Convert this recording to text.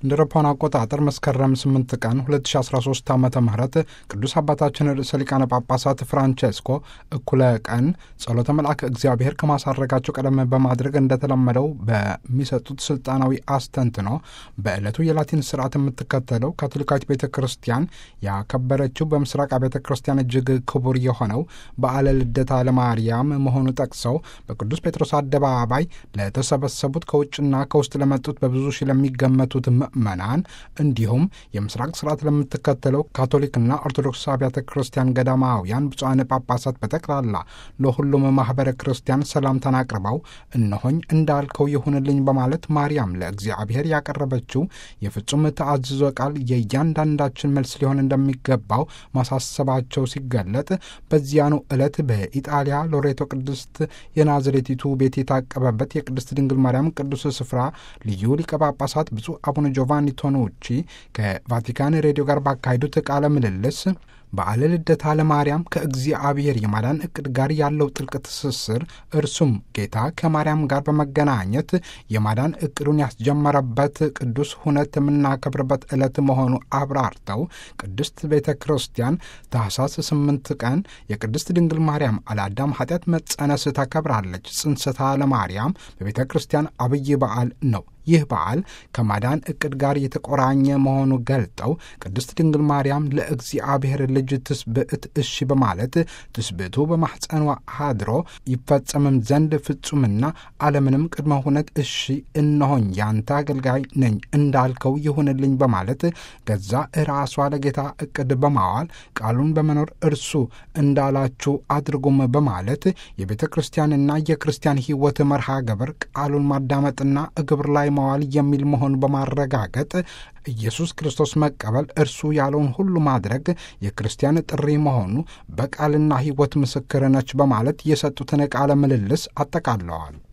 እንደ አውሮፓውያን አቆጣጠር መስከረም 8 ቀን 2013 ዓ ም ቅዱስ አባታችን ርዕሰ ሊቃነ ጳጳሳት ፍራንቼስኮ እኩለ ቀን ጸሎተ መልአክ እግዚአብሔር ከማሳረጋቸው ቀደም በማድረግ እንደተለመደው በሚሰጡት ስልጣናዊ አስተንትኖ በዕለቱ የላቲን ስርዓት የምትከተለው ካቶሊካዊት ቤተ ክርስቲያን ያከበረችው በምስራቅ ቤተ ክርስቲያን እጅግ ክቡር የሆነው በዓለ ልደታ ለማርያም መሆኑ ጠቅሰው በቅዱስ ጴጥሮስ አደባባይ ለተሰበሰቡት ከውጭና ከውስጥ ለመጡት በብዙ ሺህ ለሚገመቱት ምእመናን እንዲሁም የምስራቅ ስርዓት ለምትከተለው ካቶሊክና ኦርቶዶክስ አብያተ ክርስቲያን ገዳማውያን ብፁዓን ጳጳሳት በጠቅላላ ለሁሉም ማኅበረ ክርስቲያን ሰላምታን አቅርበው እነሆኝ እንዳልከው ይሁንልኝ በማለት ማርያም ለእግዚአብሔር ያቀረበችው የፍጹም ተአዝዞ ቃል የእያንዳንዳችን መልስ ሊሆን እንደሚገባው ማሳሰባቸው ሲገለጥ በዚያኑ ዕለት በኢጣሊያ ሎሬቶ ቅድስት የናዝሬቲቱ ቤት የታቀበበት የቅድስት ድንግል ማርያም ቅዱስ ስፍራ ልዩ ሊቀ ጳጳሳት ብፁዕ አቡነ ጆቫኒ ቶኖቺ ከቫቲካን ሬዲዮ ጋር ባካሄዱት ቃለ ምልልስ በዓለ ልደታ ለማርያም ከእግዚአብሔር የማዳን ዕቅድ ጋር ያለው ጥልቅ ትስስር እርሱም ጌታ ከማርያም ጋር በመገናኘት የማዳን ዕቅዱን ያስጀመረበት ቅዱስ ሁነት የምናከብርበት ዕለት መሆኑ አብራርተው ቅድስት ቤተ ክርስቲያን ታኅሳስ ስምንት ቀን የቅድስት ድንግል ማርያም አለአዳም ኃጢአት መጸነስ ታከብራለች። ጽንሰታ ለማርያም በቤተ ክርስቲያን አብይ በዓል ነው። ይህ በዓል ከማዳን ዕቅድ ጋር የተቆራኘ መሆኑ ገልጠው ቅድስት ድንግል ማርያም ለእግዚአብሔር ልጅ ትስብዕት እሺ በማለት ትስብዕቱ በማኅፀኗ አድሮ ይፈጸምም ዘንድ ፍጹምና አለምንም ቅድመ ሁነት እሺ እነሆኝ ያንተ አገልጋይ ነኝ እንዳልከው ይሁንልኝ በማለት ገዛ ራሷ ለጌታ ዕቅድ በማዋል ቃሉን በመኖር እርሱ እንዳላችሁ አድርጉም በማለት የቤተ ክርስቲያንና የክርስቲያን ሕይወት መርሃ ግብር ቃሉን ማዳመጥና ግብር ላይ መዋል የሚል መሆን በማረጋገጥ ኢየሱስ ክርስቶስ መቀበል እርሱ ያለውን ሁሉ ማድረግ የክርስቲያን ጥሪ መሆኑ በቃልና ሕይወት ምስክር ነች በማለት የሰጡትን ቃለ ምልልስ አጠቃለዋል።